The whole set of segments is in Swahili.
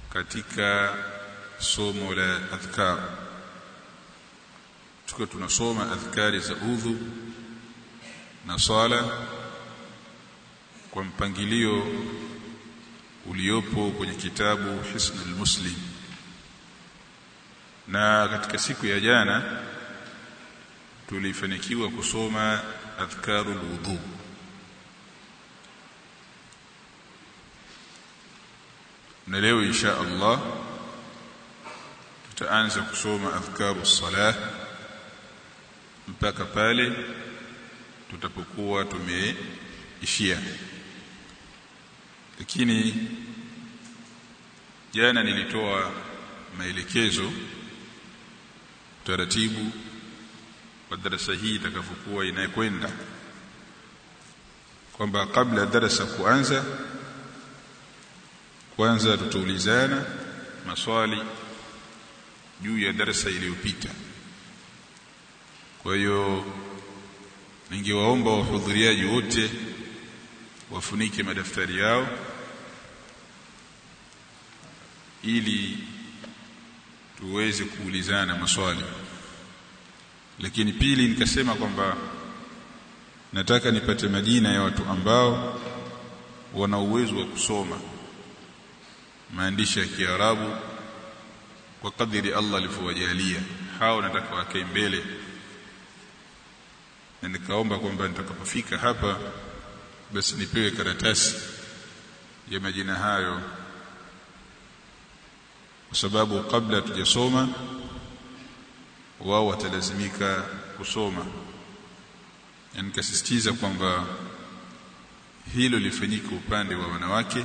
katika somo la adhkar tukiwa tunasoma adhkari za udhu na swala kwa mpangilio uliopo kwenye kitabu Hisnul Muslim na katika siku ya jana tulifanikiwa kusoma adhkarul wudhu na leo insha Allah tutaanza kusoma adhkaru salah mpaka pale tutapokuwa tumeishia lakini jana nilitoa maelekezo taratibu wa darasa hii itakavyokuwa inakwenda kwamba kabla darasa kuanza kwanza tutaulizana maswali juu ya darasa iliyopita kwa hiyo ningewaomba wahudhuriaji wote wafunike madaftari yao ili tuweze kuulizana maswali lakini pili nikasema kwamba nataka nipate majina ya watu ambao wana uwezo wa kusoma maandishi ya Kiarabu kwa kadiri Allah alivyowajalia hao nataka wakae mbele na nikaomba kwamba nitakapofika hapa basi nipewe karatasi ya majina hayo kwa sababu kabla tujasoma wao watalazimika kusoma na nikasisitiza kwamba hilo lifanyike upande wa wanawake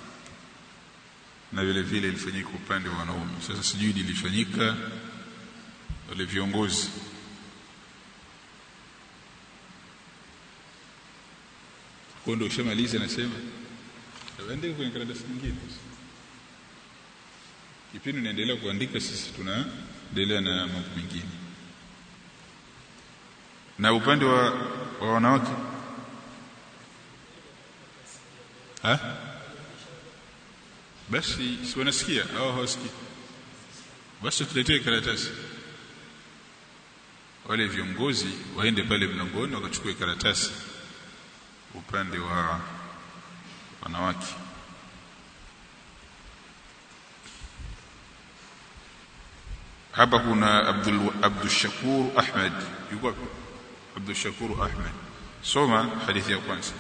na vile vile lifanyike upande wa wanaume sasa sijui lilifanyika wale viongozi kwa ndio ushamaliza nasema andika kwenye karatasi nyingine kipindi naendelea kuandika sisi tunaendelea na mambo mengine na upande wa, wa wanawake ha basi si wanasikia au hawasikii basi tuletee karatasi wale viongozi waende pale mlangoni wakachukue karatasi upande wa wanawake hapa kuna Abdul Abdul Shakur Ahmed yuko Abdul Shakur Ahmed soma hadithi ya kwanza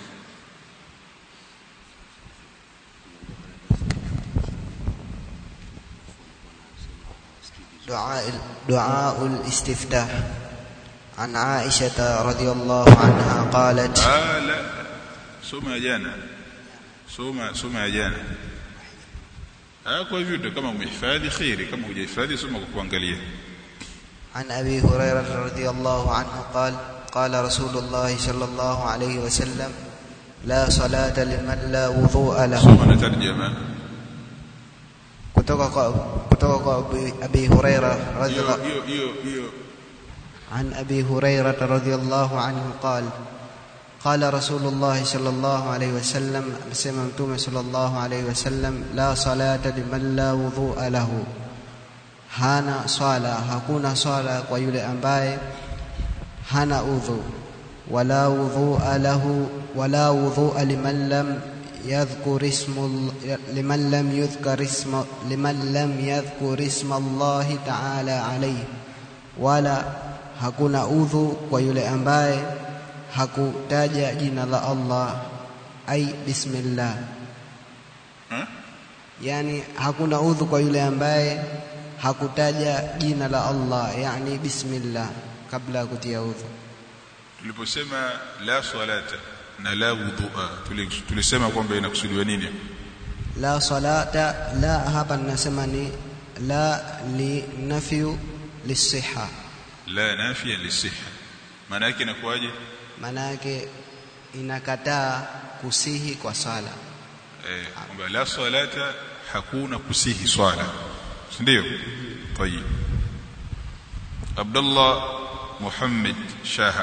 دعاء دعاء الاستفتاح عن عائشة رضي الله عنها قالت ah la soma ya jana soma soma ya jana ah kwa hivyo kama umehifadhi khairi kama hujahifadhi soma kwa kuangalia عن أبي هريرة رضي الله عنه قال قال رسول الله صلى الله عليه وسلم لا صلاة لمن لا وضوء له soma na tarjama kutoka kwa kutoka kwa Abi- Abi Huraira hiyo radhiallahu hiyo hiyo hiyo عن أبي هريرة رضي الله عنه قال قال رسول الله صلى الله عليه وسلم سمعتم صلى الله عليه وسلم لا صلاة لمن لا وضوء له hana swala hakuna swala kwa yule ambaye hana udhu wala wudhua lahu wala wudhua liman lam yadhkur ismu liman lam yudhkar isma liman lam yadhkur isma Allah ta'ala alayhi wala hakuna udhu kwa yule ambaye hakutaja jina la Allah ai bismillah ha? yani hakuna udhu kwa yule ambaye hakutaja jina la Allah yani bismillah kabla ya kutia udhu tuliposema la salata na la wudhua tuli- tulisema kwamba inakusudiwa nini la salata la hapa ninasema ni la li nafyu lisiha la nafia lisiha maana yake inakuwaje maana yake inakataa kusihi kwa sala eh kwamba la salata hakuna kusihi swala si ndio tayib Abdullah Muhammad Shaha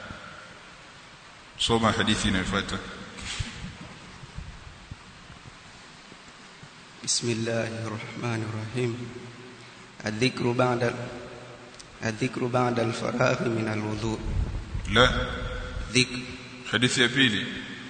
soma hadithi inayofuata بسم الله الرحمن الرحيم الذكر بعد الذكر بعد الفراغ من الوضوء la ذكر hadithi ya pili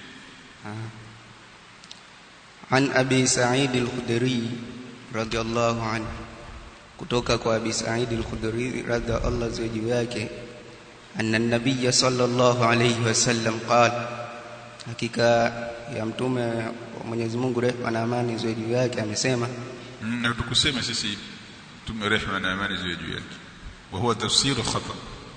عن أبي سعيد الخدري رضي الله عنه kutoka kwa Abi Sa'id al-Khudri radha Allah ziwe juu yake anna an-nabiy sallallahu alayhi wasallam qala hakika ya mtume wa Mwenyezi Mungu rehema na amani ziwe juu yake amesema Mm, na tukusema sisi tume rehema na amani ziwe juu yake wa huwa tafsiru khata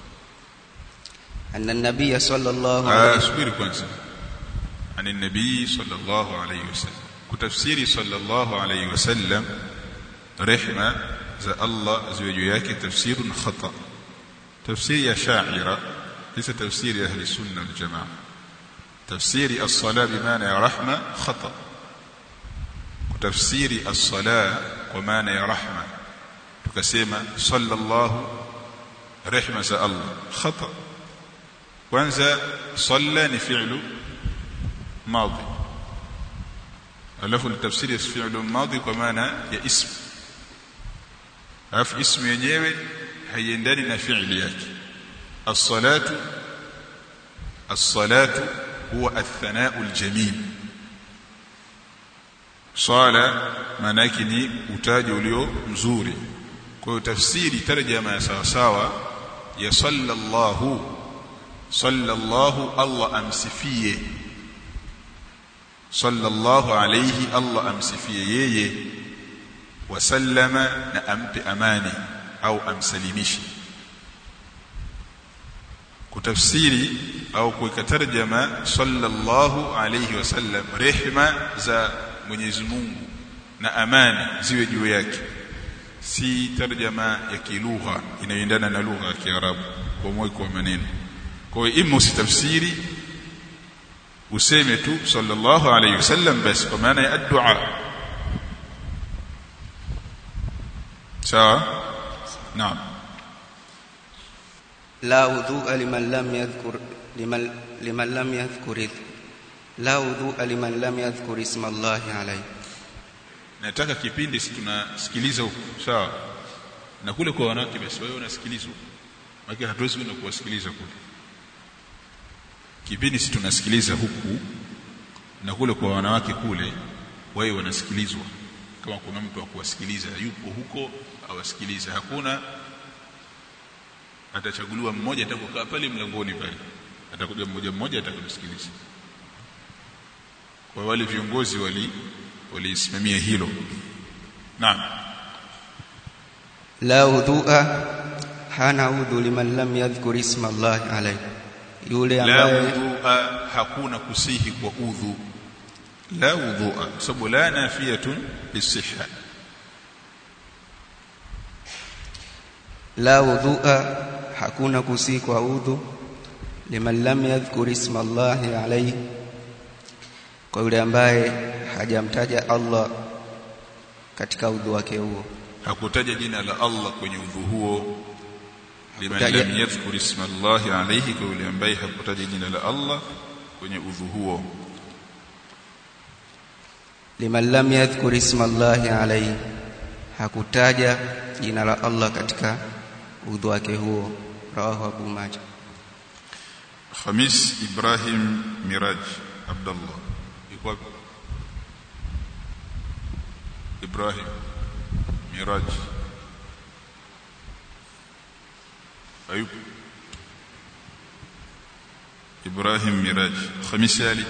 anna an-nabiy sallallahu ah alayhi subiri kwanza ani nabii sallallahu alayhi wasallam kutafsiri sallallahu alayhi wasallam rehema za Allah ziwe juu yake tafsirun khata tafsiri ya sha'ira ليس تفسير أهل السنة والجماعة تفسير الصلاة بمعنى يا رحمة خطأ وتفسير الصلاة ومعنى يا رحمة tukasema sallallahu rehma za Allah khata kwanza salla ni fi'lu madi alafu tafsiri ya fi'lu madi kwa maana ya ism alafu ismu yenyewe haiendani na fi'li yake as-salatu as-salatu huwa ath-thana'u al-jamil swala maana yake ni utaji ulio mzuri kwa hiyo tafsiri tarjama ya sawa sawa ya sallallahu sallallahu Allah amsifie sallallahu alayhi Allah amsifie yeye wasallama na ampe amani au amsalimishe kutafsiri au kuweka tarjama sallallahu alayhi wasallam rehma za Mwenyezi Mungu na amani ziwe juu yake si tarjama ya kilugha inayoendana na lugha ya Kiarabu kwa mweko wa maneno kwa hiyo ima usitafsiri useme tu sallallahu alayhi wasallam basi kwa maana ya addu'a sawa naam لا وضوء لمن لم يذكر لمن لمن لم يذكر لا وضوء لمن لم يذكر اسم الله عليه nataka kipindi si tunasikiliza huko sawa na kule kwa wanawake basi wewe unasikiliza huko maana hatuwezi kwenda kuwasikiliza kule kipindi si tunasikiliza huku na kule kwa wanawake kule wewe wanasikilizwa kama kuna mtu wa kuwasikiliza yupo huko awasikilize hakuna atachaguliwa mmoja atakokaa pale mlangoni pale atakuja mmoja mmoja atakumsikiliza kwa wale viongozi wali walisimamia hilo naam لا وضوء hana udhu liman lam yadhkur isma Allah alayhi yule la ambaye wudhu'a hakuna kusihi kwa udhu la wudhu'a sababu la nafiyatun lisihha la wudhu'a hakuna kusi kwa udhu liman lam yadhkur isma Allah alayhi kwa yule ambaye hajamtaja Allah katika udhu wake huo hakutaja jina la Allah kwenye udhu huo liman Hakutaja- lam yadhkur isma Allah alayhi kwa yule ambaye hakutaja jina la Allah kwenye udhu huo liman lam yadhkur isma Allah alayhi hakutaja jina la Allah katika udhu wake huo rawahu Abu Majah Khamis Ibrahim Miraj Abdullah yuko wapi Ibrahim Miraj Ayub Ibrahim Miraj Khamis Ali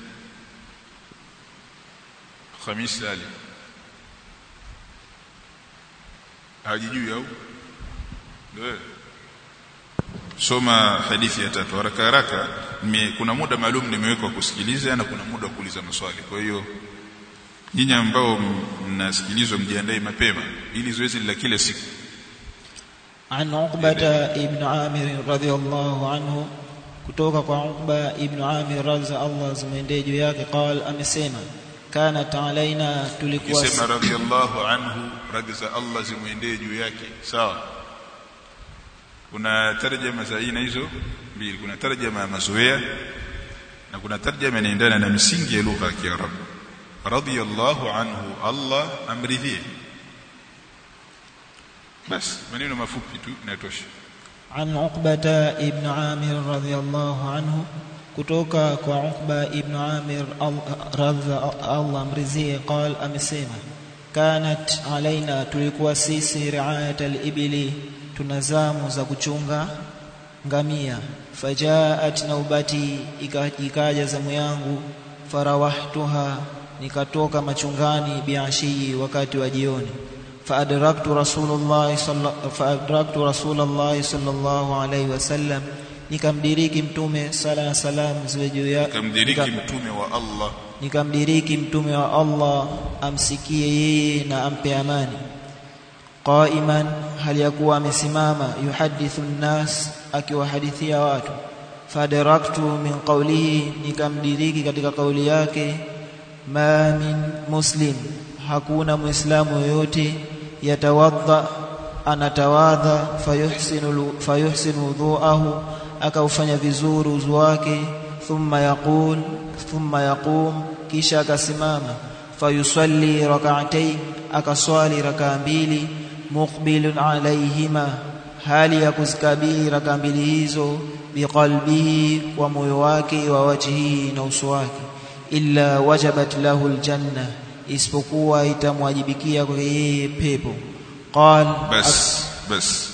Khamis Ali hajijui au ndio soma hadithi ya tatu haraka haraka nime, kuna muda maalum nimewekwa kusikiliza na kuna muda wa kuuliza maswali kwa hiyo nyinyi ambao m- mnasikilizwa mjiandae mapema ili zoezi la kila siku عن عقبة ابن عامر رضي الله عنه kutoka kwa Uqba ibn Amir radza Allah zimwendee juu yake qal amesema kanat alaina tulikuwa kisema radhiallahu anhu radhi za Allah zimwendee juu yake sawa kuna tarjama za aina hizo mbili kuna tarjama ya mazoea na kuna tarjama inaendana na misingi ya lugha ya Kiarabu radiyallahu anhu Allah amridhie bas maneno mafupi tu inatosha عن عقبة ابن عامر رضي الله عنه kutoka kwa Uqba ibn Amir radha Allah mrizie qal amesema kanat alaina tulikuwa sisi riayat al-ibli tunazamu za kuchunga ngamia fajaat naubati ikaja zamu yangu farawahtuha nikatoka machungani biashii wakati wa jioni faadraktu rasulullah faadraktu rasulullah sallallahu alayhi wasallam nikamdiriki mtume sala na salam ziwe juu yake kamdiriki mtume wa Allah nikamdiriki mtume wa Allah amsikie yeye na ampe amani qaiman hali yakuwa amesimama yuhadithu nnas akiwahadithia watu fadaraktu min qawlihi nikamdiriki katika kauli yake ma min muslim hakuna muislamu yoyote yatawadha anatawadha fayuhsinu fayuhsinu wudhuahu akaufanya vizuri uzu wake thumma yaqul thumma yaqum kisha akasimama fayusalli rak'atayn akaswali rakaa mbili muqbilun alayhima hali ya kuzikabili rakaa mbili hizo biqalbihi kwa moyo wake wa wajhihi na uso wake illa wajabat lahu aljanna isipokuwa itamwajibikia kwa yeye pepo qal bas bas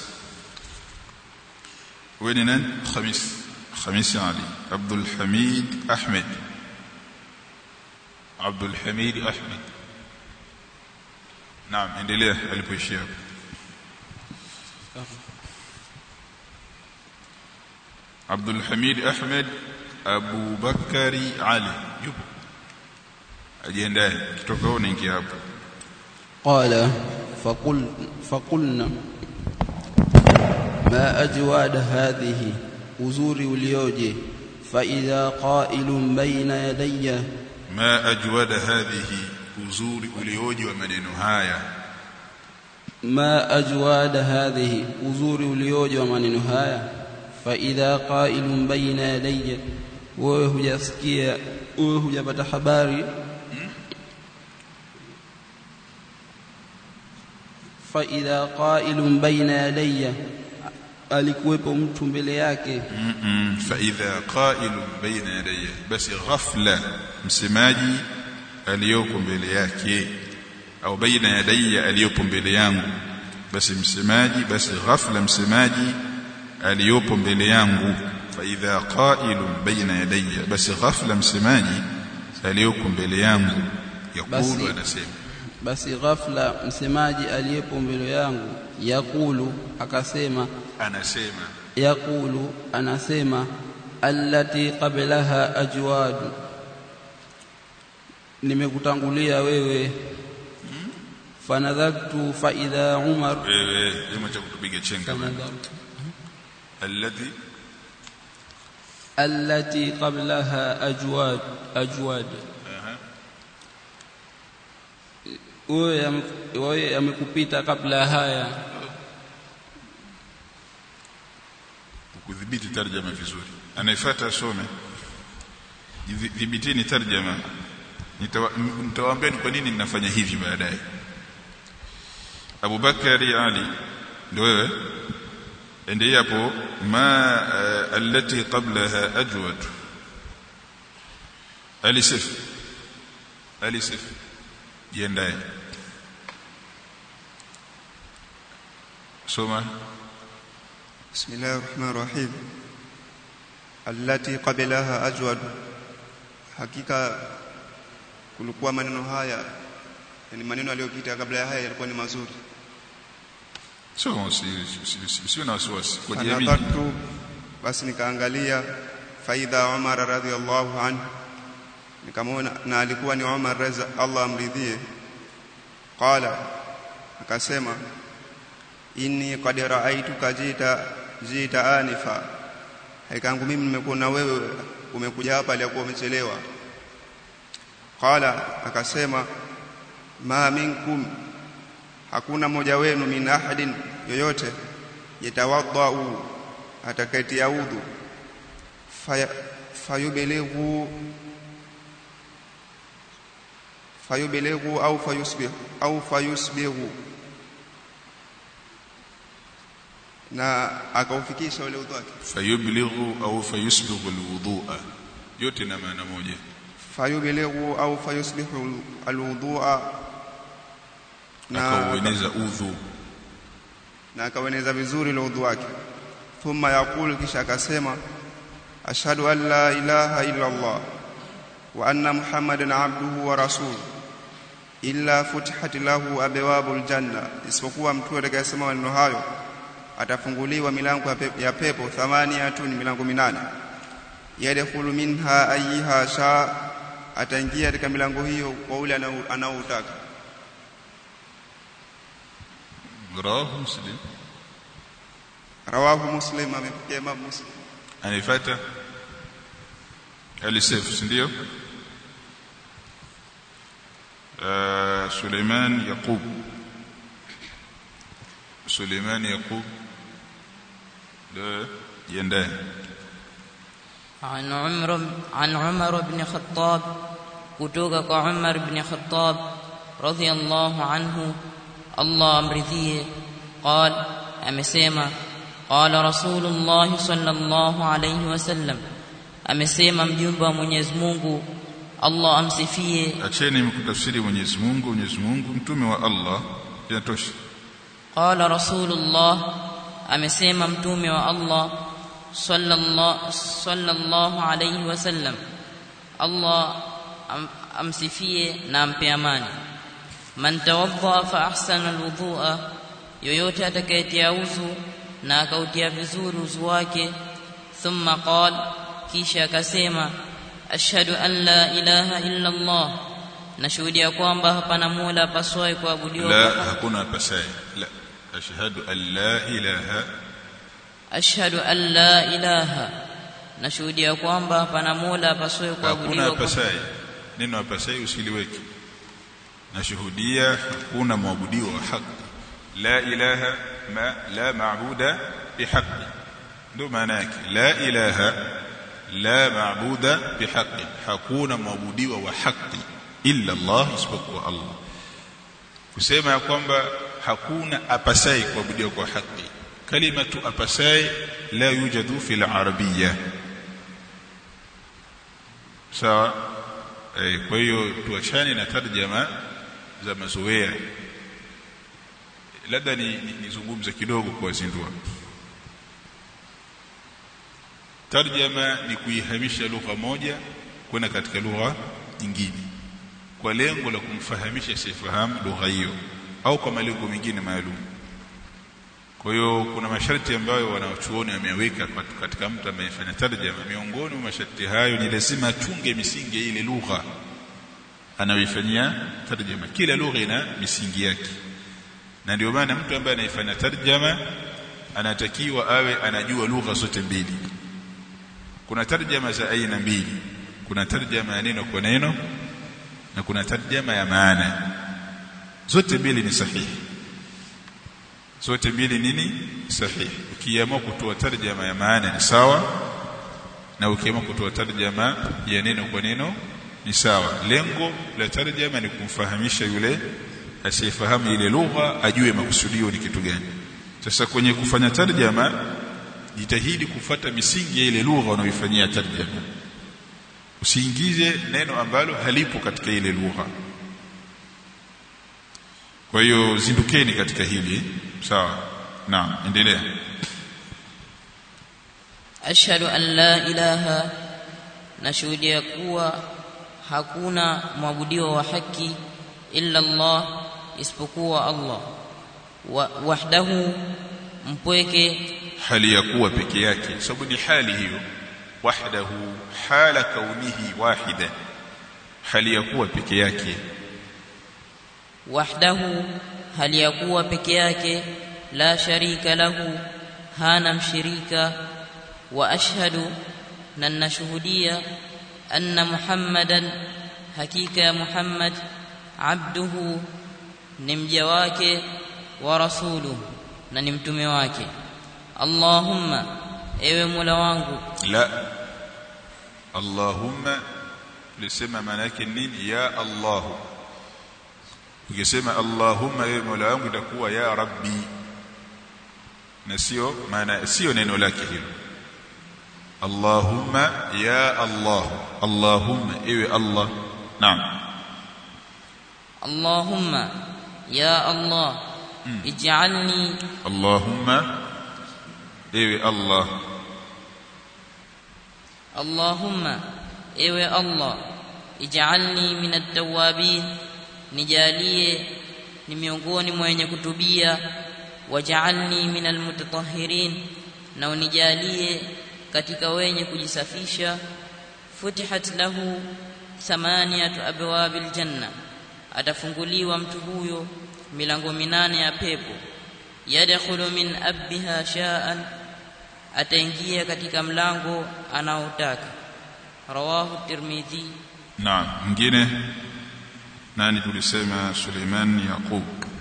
وين نان خميس خميس علي عبد الحميد أحمد عبد الحميد أحمد نعم endelea alipoishia عبد الحميد أحمد أبو بكري علي yupo ajiendae kitoka huko naingia hapo قال فقل فقلنا ما أجواد هذه uzuri ulioje فإذا قائل بين يدي ما أجود هذه uzuri ulioje wa maneno haya ما أجواد هذه uzuri ulioje wa maneno haya فإذا قائل بين يدي wewe hujasikia wewe hujapata habari فإذا قائل بين يدي alikuwepo mtu mbele yake Mm-mm. faidha qailun baina yadayya basi ghafla msemaji aliyoko mbele yake au baina yadayya aliyopo mbele yangu basi msemaji basi ghafla msemaji aliyopo mbele yangu faidha qailun baina yadayya basi ghafla msemaji aliyoko mbele yangu Basi- yakulu anasema basi ghafla msemaji aliyepo mbele yangu yakulu akasema anasema yakulu anasema allati qablaha ajwad nimekutangulia wewe fanadhartu fa idha umar wewe hebu cha kutupiga chenga bana. fanadhartu alladhi allati qablaha ajwad ajwad aha wewe yame- wewe yamekupita kabla haya kudhibiti tarjama vizuri anayefuata asome Dhibi- dhibitini tarjama Nitawa- m- nitawaambia ni kwa nini ninafanya hivi baadaye Abu Bakari Ali ndio wewe endelea hapo ma uh, allati qablaha ajwad alisif alisif jiendae soma بسم الله الرحمن الرحيم التي قبلها أجود hakika kulikuwa maneno haya yani maneno yaliyopita kabla ya haya yalikuwa ni mazuri sio usiwe na wasiwasi kwa jamii fanadhartu basi nikaangalia faidha Umar radhiallahu anhu nikamwona na alikuwa ni Umar reza Allah amridhie qala akasema inni qad ra'aytuka jita jita anifa haikangu mimi nimekuona wewe umekuja hapa aliyakuwa umechelewa qala akasema ma minkum hakuna mmoja wenu min ahadin yoyote yatawadhau atakayetia udhu faya- fayubilighu fayubilighu au fayusbih au fayusbighu na akaufikisha ule udhu wake fayublighu au fayusbighu alwudhu'a yote na maana moja fayubilighu au fayusbihu alwudhu'a na akaueneza udhu na akaueneza vizuri ule udhu wake thumma yaqulu kisha akasema ashhadu an la ilaha illa Allah wa anna muhammadan abduhu wa rasuluhu illa futihat lahu abwabul janna isipokuwa mtu atakayesema maneno hayo atafunguliwa milango ya pepo, ya pepo thamaniyatun milango minane yadkhulu minha ayyiha sha ataingia katika milango hiyo kwa ule anao- anaoutaka rawahu muslim rawahu muslim amepokea imam muslim anaifata alisef si ndio آه، سليمان يقوب سليمان يقوب لا يندان عن عمر عن عمر بن خطاب كتوك عمر بن خطاب رضي الله عنه الله امرضيه قال امسيما قال رسول الله صلى الله عليه وسلم amesema mjumbe wa Mwenyezi Mungu Allah amsifie acheni mkutafsiri Mwenyezi Mungu Mwenyezi Mungu mtume wa Allah inatosha qala rasulullah amesema mtume wa Allah sallallahu sallallahu alayhi wasallam Allah am, amsifie na ampe amani man tawadda fa ahsana alwudhu'a yoyote atakayetia uzu na akautia vizuri uzu wake thumma qala kisha akasema ashhadu an la ilaha illa Allah nashuhudia kwamba hapana mola apaswaye kuabudiwa la kwa haki. hakuna apasaye la ashhadu an la ilaha ashhadu an la ilaha nashuhudia kwamba hapana mola apaswaye hakuna kuabudiwa kwa apasaye neno apasaye usiliweke nashuhudia hakuna mwabudiwa wa haki la ilaha ma la maabuda bihaqi ndio maana yake la ilaha la maabuda bihaqi hakuna mwabudiwa wa haki illa Allah isipokuwa Allah kusema ya kwamba hakuna apasai kuabudiwa kwa haki kalimatu apasai la yujadu fil arabiyya sawa eh, kwa hiyo tuachane na tarjama za mazoea labda ni, ni, nizungumze kidogo kuwazindua tarjama ni kuihamisha lugha moja kwenda katika lugha nyingine kwa lengo la kumfahamisha asiyefahamu lugha hiyo au kwa malengo mengine maalum kwa hiyo kuna masharti ambayo wanachuoni wameweka katika mtu amefanya tarjama miongoni mwa masharti hayo ni lazima achunge misingi ya ile lugha anayoifanyia tarjama kila lugha ina misingi yake na ndio maana mtu ambaye anaifanya tarjama anatakiwa awe anajua lugha zote mbili kuna tarjama za aina mbili kuna tarjama ya neno kwa neno na kuna tarjama ya maana zote mbili ni sahihi zote mbili nini sahihi ukiamua kutoa tarjama ya maana ni sawa na ukiamua kutoa tarjama ya neno kwa neno ni sawa lengo la tarjama ni kumfahamisha yule asiyefahamu ile lugha ajue makusudio ni kitu gani sasa kwenye kufanya tarjama jitahidi kufata misingi ya ile lugha unayoifanyia tarjama usiingize neno ambalo halipo katika ile lugha kwa hiyo zindukeni katika hili sawa naam endelea ashhadu an la ilaha nashuhudia kuwa hakuna mwabudiwa wa haki illa Allah isipokuwa Allah wa, wahdahu mpweke hali ya kuwa peke yake sababu ni hali hiyo wahdahu hala kaunihi wahida hali ya kuwa peke yake wahdahu hali ya kuwa peke yake la sharika lahu hana mshirika wa ashhadu na nashuhudia anna muhammadan hakika ya muhammad abduhu ni mja wake wa rasuluhu na ni mtume wake allahumma ewe mola wangu la allahumma lisema maana yake nini ya allah ukisema allahumma ewe mola wangu itakuwa ya rabbi na sio maana sio neno lake hilo allahumma ya allah allahumma ewe allah naam اللهم يا الله اجعلني allahumma ewe allah اللهم ewe Allah ij'alni min at-tawwabin nijalie ni miongoni mwa wenye kutubia waj'alni min al-mutatahhirin na unijalie katika wenye kujisafisha futihat lahu thamaniyatu abwabil janna atafunguliwa mtu huyo milango minane ya pepo yadkhulu min abbiha sha'an ataingia katika mlango anaotaka rawahu tirmidhi naam mwingine nani tulisema Suleiman Yaqub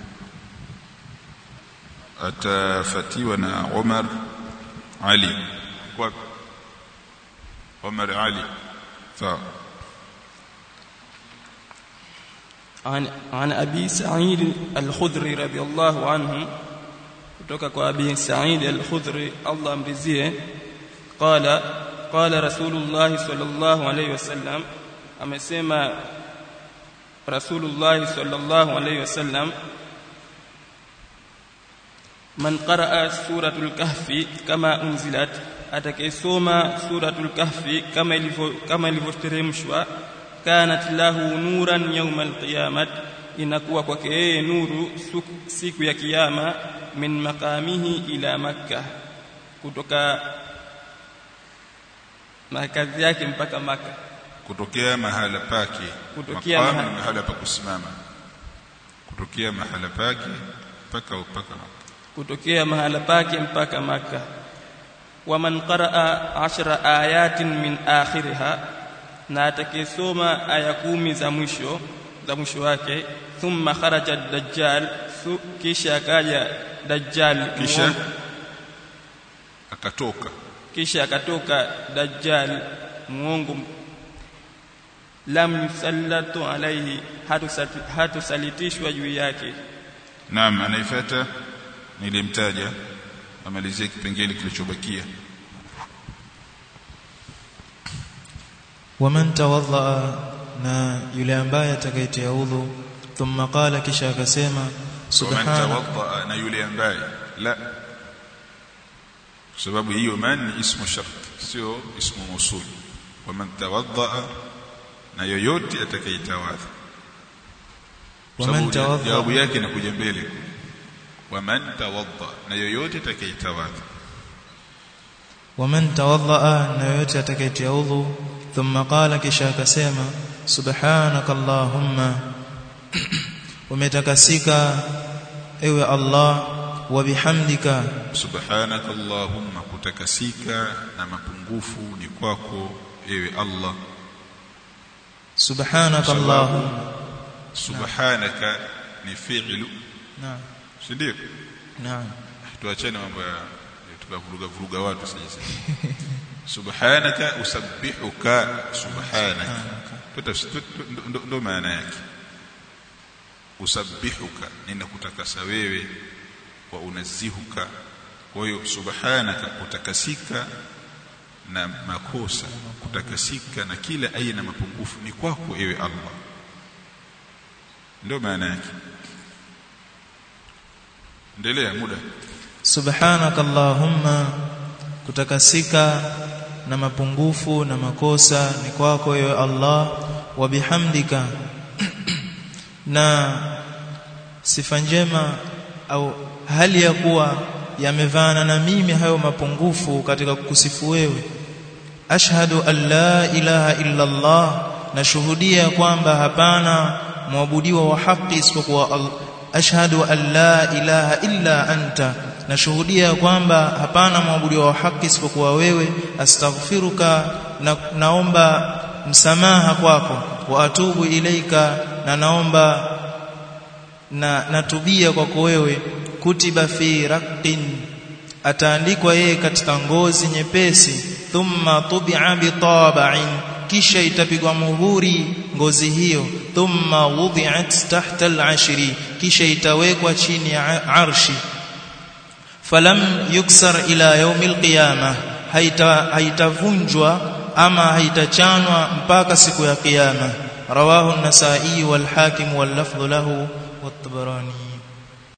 atafatiwa na Umar Ali kwa Umar Ali sawa عن عن ابي سعيد الخدري رضي الله عنه kutoka kwa abi Sa'id al-Khudri Allah amrizie qala qala Rasulullah sallallahu alayhi wasallam amesema Rasulullah sallallahu alayhi wasallam man qaraa suratul kahfi kama unzilat atakayesoma suratul kahfi kama ilivyo kama ilivyoteremshwa kanat lahu nuran yawmal qiyamah inakuwa kwake yeye nuru siku ya kiyama min maqamihi ila makkah kutoka makazi yake mpaka maka kutokea mahala pake Kutokea Maqam mahala- ni mahala pa kusimama kutokea mahala pake mpaka mpaka kutokea mahala pake mpaka maka waman qaraa ashra ayatin min akhiriha na atakayesoma aya kumi za mwisho za mwisho wake thumma kharaja dajjal su- kisha akaja dajjal kisha muongo. akatoka kisha akatoka dajjal muongo lam yusallatu alaihi hatusati- hatusalitishwa juu yake naam anaifuata nilimtaja amalizie kipengele kilichobakia waman tawadhaa na yule ambaye atakayetia udhu thumma qala kisha akasema waman subhana tawadda na yule ambaye la kwa sababu hiyo man ni ismu shart sio ismu mausul waman tawadda na yoyote atakayetawadha Kwa waman sababu jawabu tawadhaa yake inakuja mbele waman tawadda na yoyote atakayetawadha waman tawadhaa na yoyote atakayetia udhu thumma qala kisha akasema subhanaka allahumma umetakasika ewe allah wa bihamdika subhanaka allahumma kutakasika na mapungufu ni kwako ewe allah subhanaka Sababu- allahumma subhanaka ni fi'lu naam si ndio naam tuachane mambo ya ya tukavuruga vuruga watu sasa subhanaka usabbihuka subhanaka Tuta- tu- tu- ndo- ndo maana yake usabbihuka ninakutakasa wewe wa unazihuka kwa hiyo subhanaka kutakasika na makosa kutakasika na kila aina mapungufu ni kwako ewe Allah ndio maana yake endelea muda subhanaka allahumma kutakasika na mapungufu na makosa ni kwako ewe Allah wa bihamdika na sifa njema au hali ya kuwa yamevana na mimi hayo mapungufu katika kukusifu wewe ashhadu an la ilaha illa Allah nashuhudia kwamba hapana mwabudiwa wa haki isipokuwa Allah ashhadu an la ilaha illa anta nashuhudia kwamba hapana mwabudiwa wa haki isipokuwa wewe astaghfiruka na naomba msamaha kwako wa atubu ilaika na naomba na natubia kwako wewe kutiba fi raqin ataandikwa yeye katika ngozi nyepesi thumma tubi'a bi taba'in kisha itapigwa muhuri ngozi hiyo thumma wudi'at tahta al-ashri kisha itawekwa chini ya arshi falam yuksar ila yaumil qiyamah haita haitavunjwa ama haitachanwa mpaka siku ya kiyama rawahu an-nasa'i wal hakim wal lafdhu lahu wat-tabarani